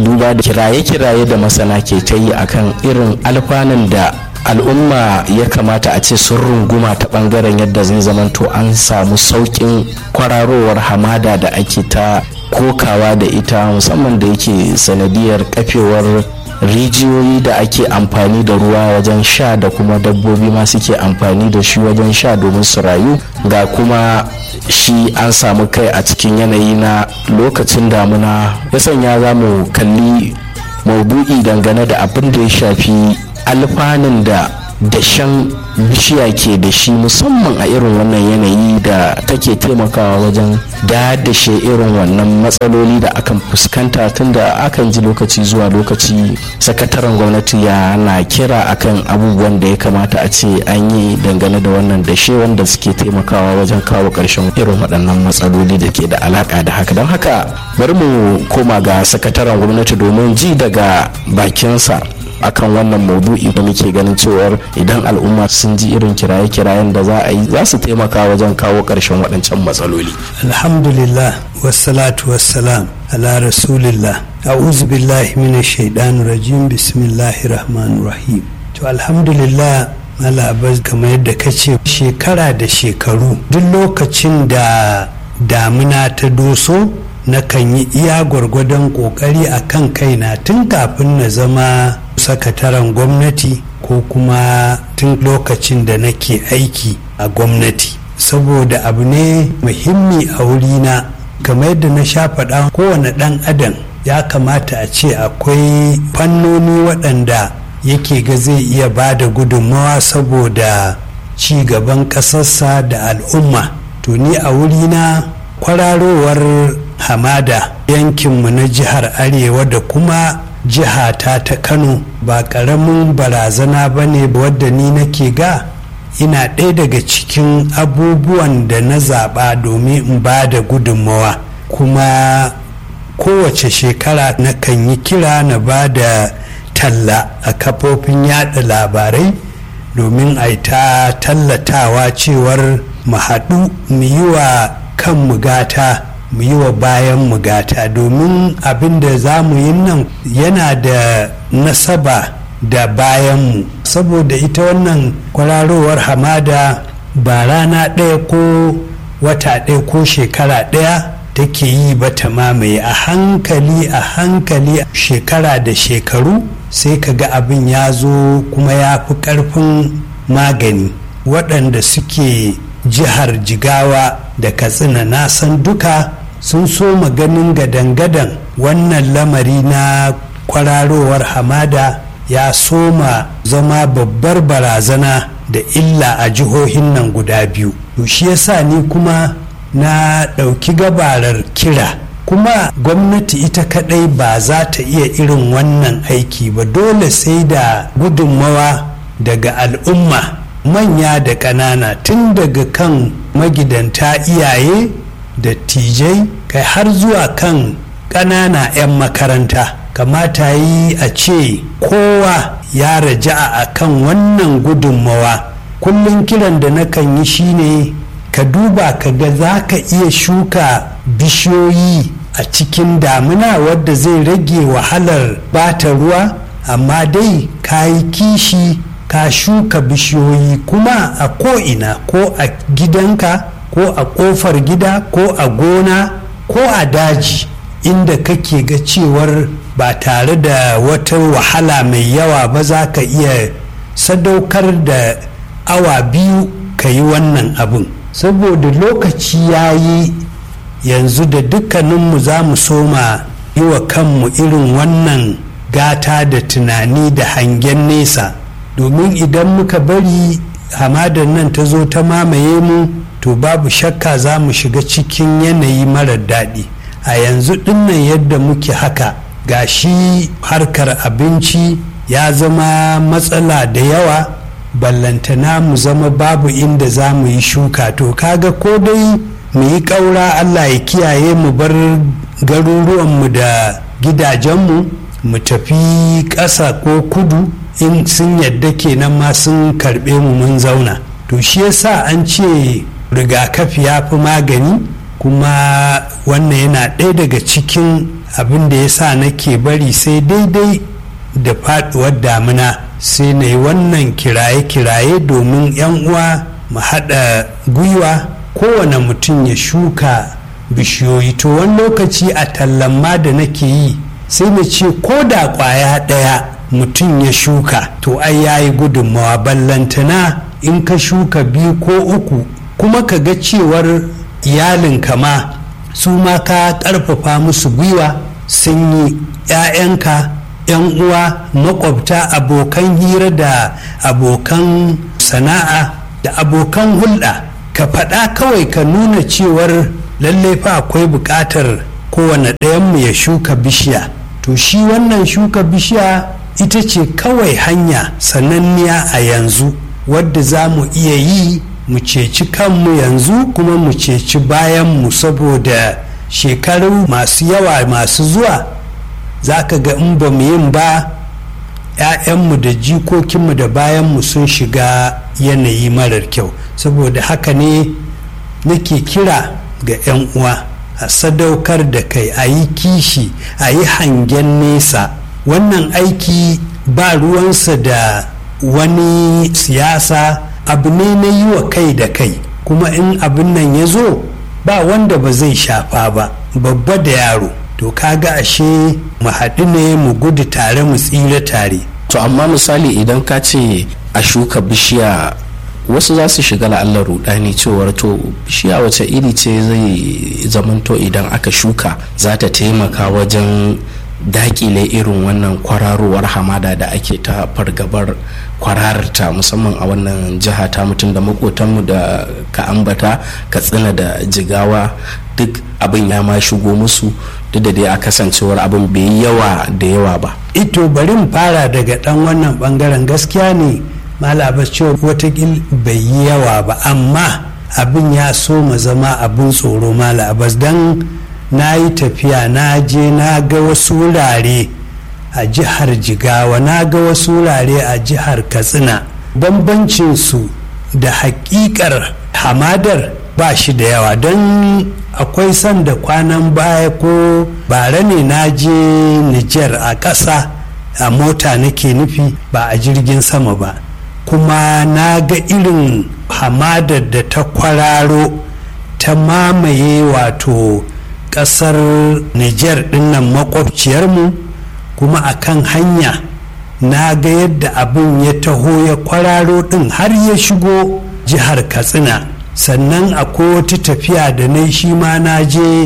duba da kiraye-kiraye da masana ke ta yi akan irin alfanun da al'umma ya kamata a ce sun runguma ta bangaren yadda zai zamanto an samu sauƙin kwararowar hamada da ake ta kokawa da ita musamman da yake sanadiyar kafewar rijiyoyi da ake amfani da ruwa wajen sha da kuma dabbobi ma suke amfani da shi wajen sha domin su rayu ga kuma shi an samu kai a cikin yanayi na lokacin damuna ya sanya za mu kalli maudu'i dangane da abin da ya shafi alfanun da dashen bishiya ke da shi musamman a irin wannan yanayi da take taimakawa wajen dadashe irin wannan matsaloli da akan fuskanta tunda akan ji lokaci zuwa lokaci sakataren gwamnati ya na kira akan abubuwan da ya kamata a ce an yi dangane da wannan dashe wanda suke taimakawa wajen kawo ƙarshen irin waɗannan matsaloli da ke da alaƙa da haka don haka bari mu koma ga sakataren gwamnati domin ji daga bakinsa akan wannan maudu'i da muke ganin cewar idan al'umma sun ji irin kiraye-kirayen da za a yi za su taimaka wajen kawo ƙarshen waɗancan matsaloli. alhamdulillah wassalatu wassalam ala rasulillah a'udhu billahi minash shaitanir rajim bismillahir rahmanir rahim to alhamdulillah malabas kamar yadda ka ce shekara da shekaru duk lokacin da damina ta doso na kan yi iya gwargwadon kokari a kan kaina tun kafin na zama sakataren gwamnati ko kuma tun lokacin da nake aiki a gwamnati saboda abu ne muhimmi a wurina kamar yadda na sha faɗa kowane ɗan adam ya kamata a ce akwai fannoni waɗanda yake ga zai iya ba da gudunmawa saboda ci gaban ƙasarsa da al'umma to ni a wurina kwararowar hamada yankinmu na jihar arewa da kuma jihata ta kano ba ƙaramin barazana ba ne wadda ni nake ga ina ɗaya daga cikin abubuwan da na zaɓa domin in ba da gudunmawa kuma kowace shekara na kan yi kira na ba da talla a kafofin yada labarai domin a ta tallatawa cewar mu haɗu mu yi wa kan gata mu yi wa bayan gata domin abin da za mu yi nan yana da nasaba da bayanmu saboda ita wannan kwararowar hamada ba rana ɗaya ko wata ɗaya ko shekara ɗaya take yi ba ta mamaye a hankali a hankali shekara da shekaru sai ka ga abin ya zo kuma ya fi ƙarfin magani waɗanda suke jihar jigawa da katsina na san duka sun so maganin gadan-gadan wannan lamari na kwararowar hamada ya soma zama babbar barazana da illa a jihohin nan guda biyu to shi yasa ni kuma na ɗauki gabarar kira kuma gwamnati ita kadai ba za ta iya irin wannan aiki ba dole sai da gudunmawa daga al'umma manya da ƙanana tun daga kan magidanta iyaye da tijai kai har zuwa kan ƙanana 'yan makaranta kamata yi a ce kowa ya raja'a a kan wannan gudunmawa kullum kiran da nakan yi shine ka duba ka ga za ka iya shuka bishiyoyi a cikin damina wadda zai rage wahalar bata ruwa amma dai ka yi kishi ka shuka bishiyoyi kuma a ko'ina ko a gidanka ko a ƙofar gida ko a gona ko a daji inda kake ga cewar ba tare da wata wahala mai yawa ba za ka iya sadaukar da awa biyu ka yi wannan abin saboda lokaci ya yi yanzu da dukkaninmu za mu soma yi wa kanmu irin wannan gata da tunani da hangen nesa domin idan muka bari hamadar nan ta zo ta mamaye mu to babu shakka za mu shiga cikin yanayi marar daɗi a yanzu dinnan yadda muke haka ga shi harkar abinci ya zama matsala da yawa ballantana mu zama babu inda za mu yi shuka to kaga ko dai mu yi ƙaura allah ya kiyaye mu bar garuruwanmu da gidajenmu mu tafi ƙasa ko kudu in sun yadda kenan ma sun karɓe mu mun zauna to shi yasa an ce rigakafi ya fi magani kuma wannan yana ɗaya daga cikin abin da ya sa nake bari sai daidai da faduwar damina sai na yi wannan kiraye-kiraye domin 'yan uwa mu haɗa gwiwa kowane mutum ya shuka bishiyoyi to wani lokaci a tallamma da nake yi sai na ce ko da kwaya ɗaya mutum ya shuka to ai ya yi gudunmawa ballantana in ka shuka biyu ko uku kuma ka ga cewar iyalinka ma su ma ka ƙarfafa musu gwiwa sun yi 'ya'yanka 'yan uwa makwabta abokan hira da abokan sana'a da abokan hulɗa ka faɗa kawai ka nuna cewar lallai fa akwai buƙatar kowane ɗayanmu ya shuka bishiya to shi wannan shuka bishiya ita ce kawai hanya sananniya a yanzu wadda za mu iya yi mu ceci kanmu yanzu kuma mu ceci bayanmu saboda shekaru masu yawa masu zuwa za ka ga in ba mu yin ba 'ya'yanmu da jikokinmu da bayanmu sun shiga yanayi marar kyau saboda haka ne nake kira ga 'yan uwa a sadaukar da kai a yi kishi a yi hangen nesa wannan aiki ba ruwansa da wani siyasa abu ne na yi wa kai da kai kuma in abin nan ya zo ba wanda ba zai shafa ba babba da yaro to kaga ashe mu haɗu ne mu gudu tare mu tsira tare to amma misali idan ka ce a shuka bishiya wasu za su shiga la'allar rudani cewar to bishiya wace iri ce zai zamanto idan aka shuka za ta taimaka wajen dakile irin wannan kwararowar hamada da ake ta fargabar kwararta musamman a wannan jiha ta mutum da makotanmu da ka ambata katsina da jigawa duk abin ya ma shigo musu duk da dai a kasancewar abin bai yi yawa da yawa ba ito bari mu fara daga dan wannan bangaren gaskiya ne malabas cewa watakil bai yi yawa ba amma abin ya so mu zama abin tsoro malabas don na yi tafiya na je na ga wasu wurare a jihar jigawa na ga wasu wurare a jihar katsina bambancinsu da hakikar hamadar ba shi da yawa don akwai sanda kwanan baya ko bara ne na je nijar a ƙasa a mota nake nufi ba a jirgin sama ba kuma na ga irin hamadar da ta kwararo ta mamaye wato kasar niger dinnan makwabciyarmu kuma a kan hanya na ga yadda abin ya taho ya kwararo din har ya shigo jihar katsina sannan akwai wata tafiya da na shi ma na je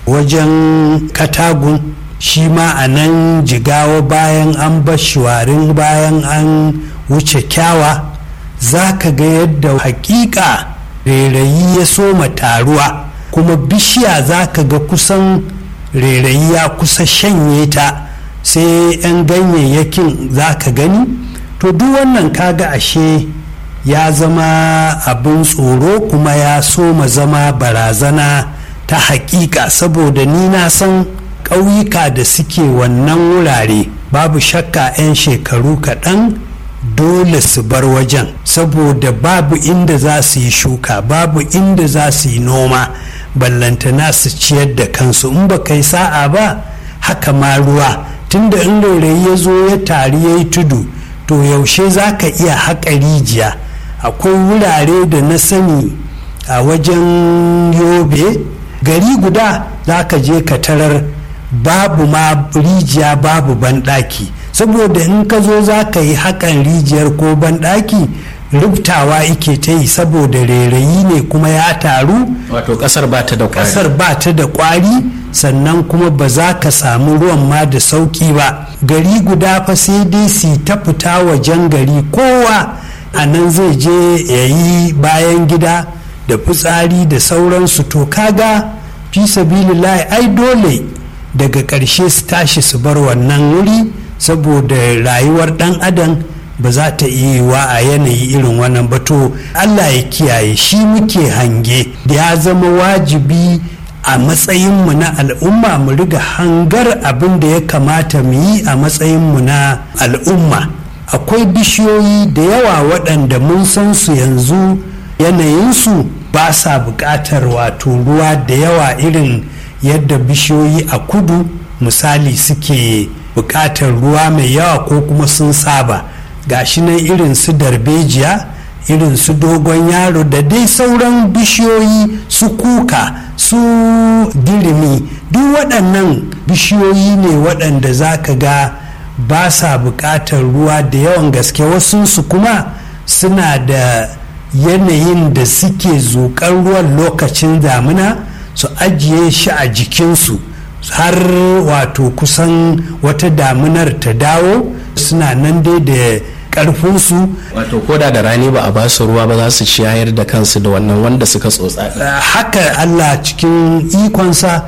wajen katagun shi ma a nan jigawa bayan an bashiwarin bayan an wuce kyawa za ka ga yadda hakika rairayi ya soma taruwa kuma bishiya za ka ga kusan rairayi ya kusa shanye ta sai 'yan ganyayyakin za ka gani to duk wannan kaga ashe ya zama abin tsoro kuma ya soma zama barazana ta hakika saboda ni na san ƙauyuka da suke wannan wurare babu shakka 'yan shekaru kaɗan dole su bar wajen saboda babu inda za su yi shuka babu inda za su yi noma ballantana su ciyar da kansu in ba kai sa'a ba haka ma ruwa tunda in rairayi ya zo ya tari ya yi tudu to yaushe za ka iya haƙa rijiya akwai wurare da na sani a wajen yobe gari guda za ka je ka tarar babu ma rijiya babu banɗaki saboda in ka zo za ka yi haƙan rijiyar ko banɗaki rubtawa ike ta yi saboda rairayi ne kuma ya taru wato kasar ba ta da kwari kasar ba ta da kwari sannan kuma ba za ka samu ruwan ma da sauki ba gari guda fa sai dai su ta fita wajen gari kowa a nan zai je ya yi bayan gida da fitsari da sauransu to kaga fi sabilillahi ai dole daga ƙarshe su tashi su bar wannan wuri saboda rayuwar ɗan adam ba za ta iya wa a yanayi irin wannan ba to allah ya kiyaye shi muke hange da ya zama wajibi a matsayinmu na al'umma mu riga hangar abin da ya kamata mu yi a matsayinmu na al'umma akwai bishiyoyi da yawa waɗanda mun san su yanzu yanayinsu ba sa buƙatar wato ruwa da yawa irin yadda bishiyoyi a kudu misali suke buƙatar ruwa mai yawa ko kuma sun saba gashi nan irin su darbejiya irin su dogon yaro da dai sauran bishiyoyi su kuka su dirimi duk waɗannan bishiyoyi ne waɗanda za ka ga ba sa buƙatar ruwa da yawan gaske wasunsu kuma suna da yanayin da suke zuƙar ruwan lokacin damina su ajiye shi a jikinsu har wato kusan wata damunar ta dawo suna nan dai da karfinsu wato koda da rani ba a ba su ruwa ba za su ciyayar da kansu da wannan wanda suka tsotsa haka allah cikin ikonsa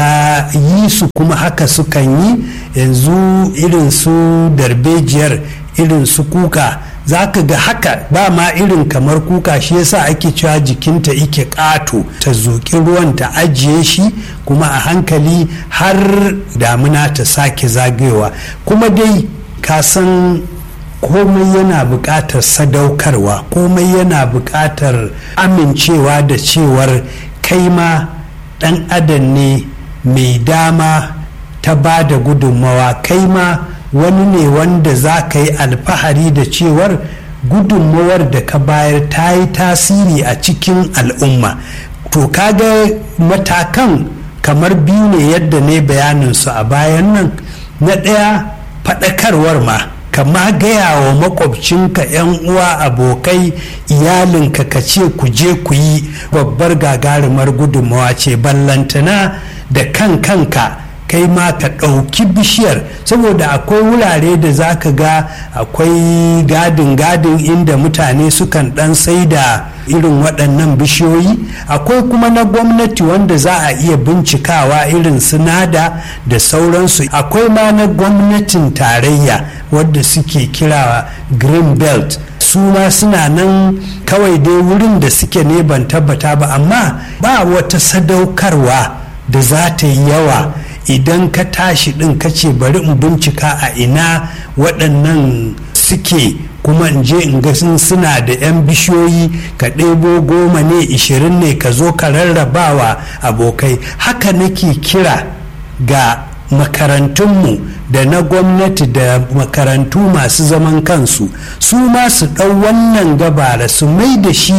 ya yi su kuma haka sukan yi yanzu irin su darbejiyar irin su kuka za ka ga haka ba ma irin kamar kuka shi yasa ake cewa jikinta ike ƙato ta zuƙi ruwan ta ajiye shi kuma a hankali har damuna ta sake zagayowa kuma dai ka san komai yana buƙatar sadaukarwa komai yana buƙatar amincewa da cewar kai ma ɗan adam ne mai dama ta ba da gudunmawa kai ma wani ne wanda za ka yi alfahari da cewar gudunmawar da ka bayar ta yi tasiri a cikin al'umma to kaga matakan kamar biyu ne yadda ne bayaninsu a bayan nan na ɗaya faɗakarwar ma kama gaya wa makwabcinka 'yan uwa abokai iyalinka ka ce ku je ku yi babbar gagarumar gudunmawa ce ballantana da kan kanka kai ma ka ɗauki bishiyar saboda akwai wurare da za ka ga akwai gadin gadin inda mutane sukan ɗan sai da irin waɗannan bishiyoyi akwai kuma na gwamnati wanda za a iya bincikawa irin sinada da sauransu akwai ma na gwamnatin tarayya wadda suke kira green belt su ma suna nan kawai dai wurin da suke ne ban tabbata ba amma ba wata sadaukarwa da za ta yi yawa idan ka tashi ɗin ka ce bari in bincika a ina waɗannan suke kuma in je in ga suna da 'yan bishiyoyi ka ɗebo goma ne ishirin ne ka zo ka rarrabawa abokai haka nake kira ga makarantunmu da na gwamnati da makarantu masu zaman kansu su ma su ɗau wannan gabara su mai da shi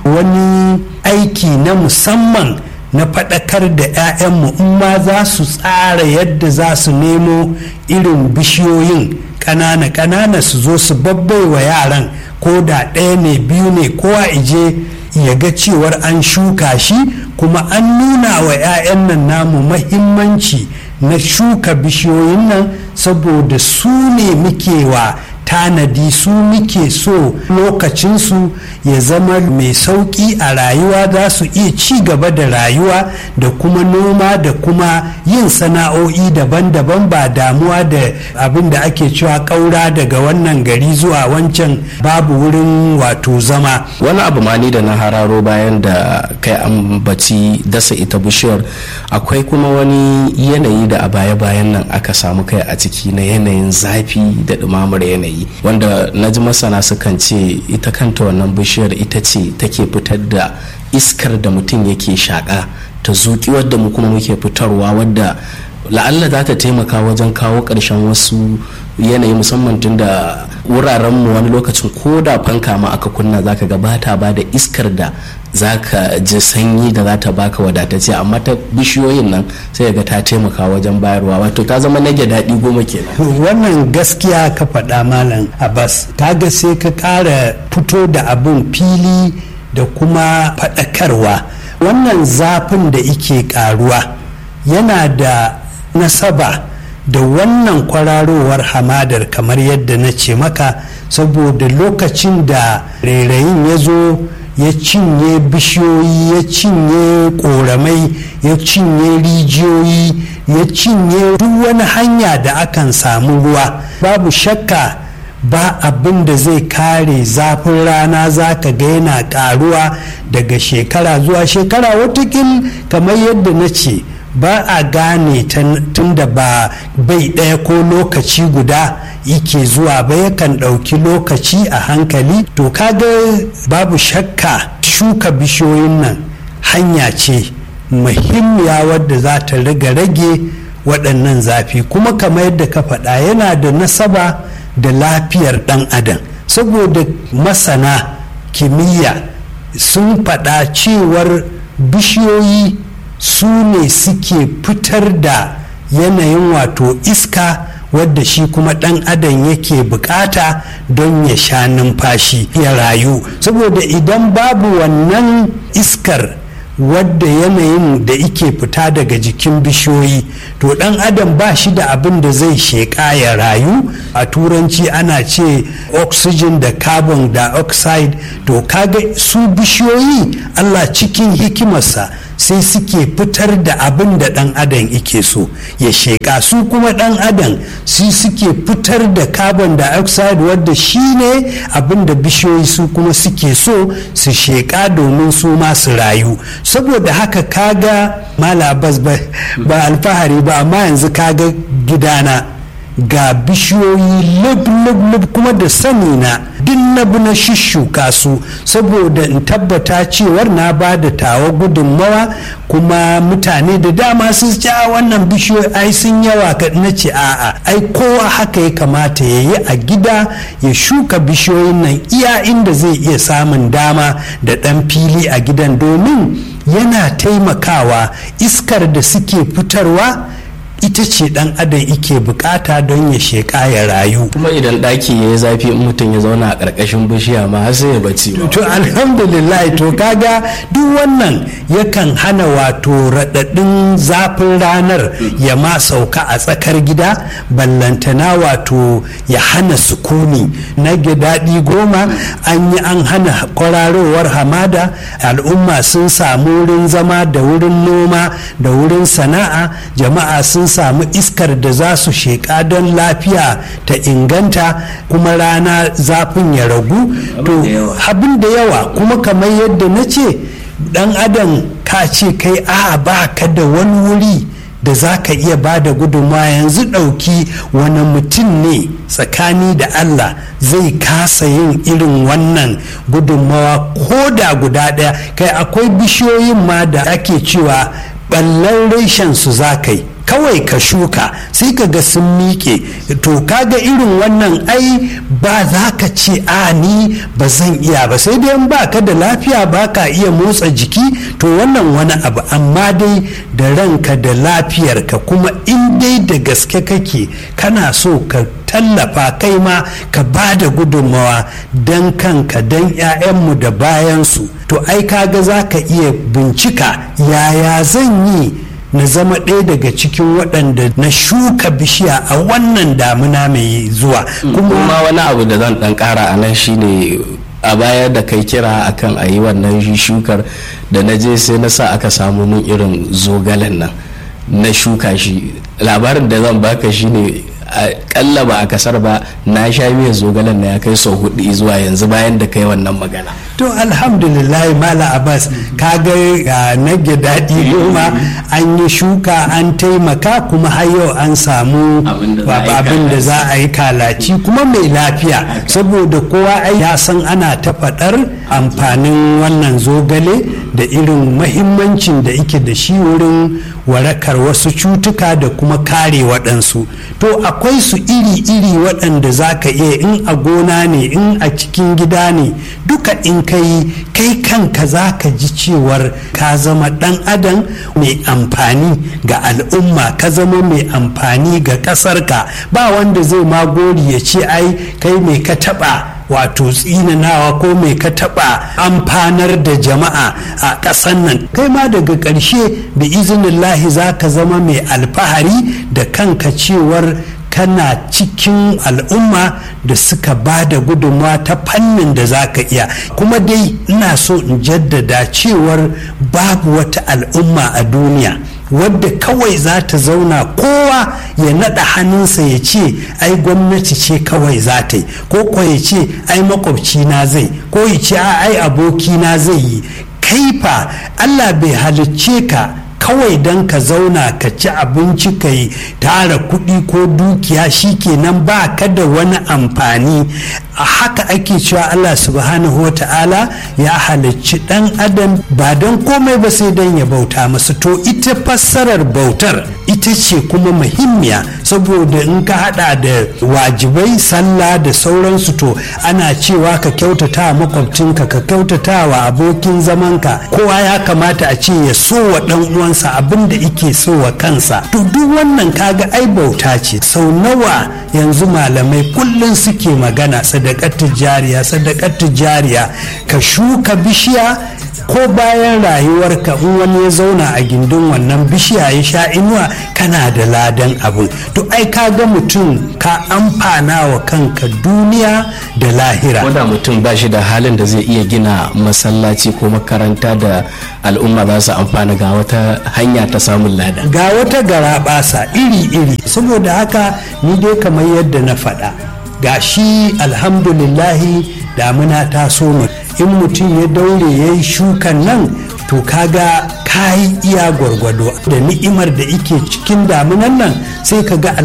wani aiki na musamman na faɗakar da 'ya'yanmu in ma za su tsara yadda za su nemo irin bishiyoyin ƙanana-ƙanana su zo su wa yaran ko da ɗaya ne biyu ne kowa ije ya ga cewar an shuka shi kuma an nuna wa 'ya'yan nan namu mahimmanci na shuka bishiyoyin nan saboda su ne muke wa tanadi su muke so lokacinsu ya zama mai sauƙi a rayuwa za su iya ci gaba da rayuwa da kuma noma da kuma yin sana'o'i daban-daban ba damuwa da abin da ake cewa ƙaura daga wannan gari zuwa wancan babu wurin wato zama wani abu ma ni da na hararo bayan da kai ambaci dasa ita bishiyar akwai kuma wani yanayi da a baya-bayan nan aka samu kai a ciki na yanayin zafi da ɗumamar yanayi yi wanda na ji masana sukan ce ita kanta wannan bishiyar ita ce take fitar da iskar da mutum yake shaƙa ta zuƙi wadda mu kuma muke fitarwa wadda la'alla za ta taimaka wajen kawo ƙarshen wasu yanayi musamman tun da wuraren mu wani lokacin ko da fanka ma aka kunna zaka ga bata ba da iskar da zaka ji sanyi da za ta baka wadatacce amma ta bishiyoyin nan sai ga ta taimaka wajen bayarwa wato ta zama nage daɗi goma kenan wannan gaskiya ka faɗa malam abbas kaga sai ka ƙara fito da abin fili da kuma faɗakarwa wannan zafin da ike ƙaruwa yana da nasaba da wannan kwararowar hamadar kamar yadda na ce maka saboda lokacin da rairayin ya zo ya cinye bishiyoyi ya cinye koramai ya cinye rijiyoyi ya cinye duk wani hanya da akan samu ruwa babu shakka ba abin da zai kare zafin rana za ka ga yana karuwa daga shekara zuwa shekara watakil kamar yadda na ce ba a gane tun da ba bai ɗaya ko lokaci guda yake zuwa ba yakan ɗauki lokaci a hankali to kaga babu shakka shuka bishiyoyin nan hanya ce muhimmiya wadda za ta riga rage waɗannan zafi kuma kamar yadda ka faɗa yana da nasaba da lafiyar ɗan adam saboda masana kimiyya sun faɗa cewar bishiyoyi su ne suke fitar da yanayin wato iska wadda shi kuma ɗan adam yake bukata don ya sha numfashi ya rayu saboda idan babu wannan iskar wadda yanayin da ike fita daga jikin bishiyoyi to ɗan adam ba shi da abin da zai sheƙa ya rayu a turanci ana ce oxygen da carbon dioxide to kaga su bishiyoyi allah cikin hikimarsa sai suke fitar da abin da ɗan adam ike so ya sheƙa su kuma ɗan adam su suke fitar da carbon dioxide wadda shi ne abin da bishiyoyi su kuma suke so su sheƙa domin su ma su rayu saboda haka kaga malabas ba alfahari ba amma yanzu kaga gidana ga bishiyoyi lub-lub kuma da sani na duk na bi na shishuka su saboda in tabbata cewar na ba da tawa gudunmawa kuma mutane da dama su ce a wannan bishiyoyi ai sun yawa ka na ce a'a ai kowa haka ya kamata ya yi a gida ya shuka bishiyoyin nan iya inda zai iya samun dama da ɗan fili a gidan domin yana taimakawa iskar da suke fitarwa ita ce dan adam ike bukata don ya sheka ya rayu kuma idan ɗaki ya yi zafi in mutum ya zauna a ƙarƙashin bishiya ma har sai ya bacci to alhamdulillah to kaga duk wannan yakan hana wato raɗaɗin zafin ranar ya ma sauka a tsakar gida ballantana wato ya hana sukuni na daɗi goma an yi an hana kwararowar hamada al'umma sun samu wurin zama da wurin noma da wurin sana'a jama'a sun samu iskar da za su sheƙa don lafiya ta inganta kuma rana zafin ya ragu to abin da yawa kuma kamar yadda na ce dan adam ka ce kai a ba ka da wani wuri da za ka iya ba da gudunmawa yanzu ɗauki wani mutum ne tsakani da Allah zai kasa yin irin wannan gudunmawa ko da guda ɗaya kai akwai bishiyoyin ma da ake cewa ɓallan reshen su za ka yi kawai ka shuka sai ka ga sun miƙe to kaga irin wannan ai ba za ka ce a ni ba zan iya ba sai dai ba ka da lafiya ba ka iya motsa jiki to wannan wani abu amma dai da ranka da lafiyarka kuma in dai da gaske kake kana so ka tallafa kai ma ka ba da gudunmawa don kanka don 'ya'yanmu da bayansu to ai kaga za ka iya bincika yaya zan yi na zama ɗaya daga cikin waɗanda na shuka bishiya a wannan damuna mai zuwa kuma wani abu da zan ɗan ƙara a nan shine a baya da kai kira akan a yi wannan shukar da na je sai na sa aka samu min irin zogalen nan na shuka shi labarin da zan baka shine kalla ba a kasar ba na sha miya zogalen na ya kai sau hudu zuwa yanzu bayan da kai wannan magana to alhamdulillah mala abbas ka ga na daɗi goma an yi shuka an taimaka kuma har yau an samu abin da za a yi kalaci kuma mai lafiya saboda kowa ai ya san ana ta faɗar amfanin wannan zogale da irin mahimmancin da ike da shi wurin warakar wasu cutuka da kuma kare waɗansu to akwai su iri-iri waɗanda za ka iya in a gona ne in a cikin gida ne duka in ka yi kai kanka za ka ji cewar ka zama ɗan adam mai amfani ga al'umma ka zama mai amfani ga ƙasarka ba wanda zai magori ya ce ai kai mai ka taɓa wato tsinanawa ko mai ka taɓa amfanar da jama'a a ƙasan nan kai ma daga ƙarshe da izinillahi za ka zama mai alfahari da kanka cewar kana cikin al'umma da suka ba da gudunmawa ta fannin da za ka iya kuma dai ina so in jaddada cewar babu wata al'umma a duniya wadda kawai za ta zauna kowa ya naɗa hannunsa ya ce ai gwamnati ce kawai za ta yi ko ko ya ce ai makwabci na zai ko ya ce ai aboki na zai yi kaifa allah bai halicce ka kawai don ka zauna ka ci abinci ka yi tara kuɗi ko dukiya shikenan ba ka da wani amfani a haka ake cewa Allah subhanahu wa ta'ala ya halicci ɗan adam ba don komai ba sai don ya bauta masa to ita fassarar bautar ita ce kuma muhimmiya saboda in ka hada da wajibai sallah da sauransu to ana cewa ka kyautata makwabcinka ka kyautata wa abokin zamanka kowa ya kamata a ce ya so wa dan uwansa abin da ike so wa kansa to duk wannan kaga ai bauta ce sau nawa yanzu malamai kullum suke magana sadakar jariya sadakar jariya ka shuka bishiya ko bayan rayuwarka in wani ya zauna a gindin wannan bishiya ya sha inuwa kana da ladan abin to ai ka ga mutum ka amfana wa kanka duniya da lahira da mutum ba shi da halin da zai iya gina masallaci ko makaranta da al'umma za su amfana ga wata hanya ta samun lada ga wata gara basa iri-iri saboda haka ni dai kamar yadda na faɗa ga shi alhamdulillahi damuna ta so in mutum ya daure ya yi shukan nan to kaga kayi iya gwargwado da ni'imar da ike cikin damunan nan sai ka ga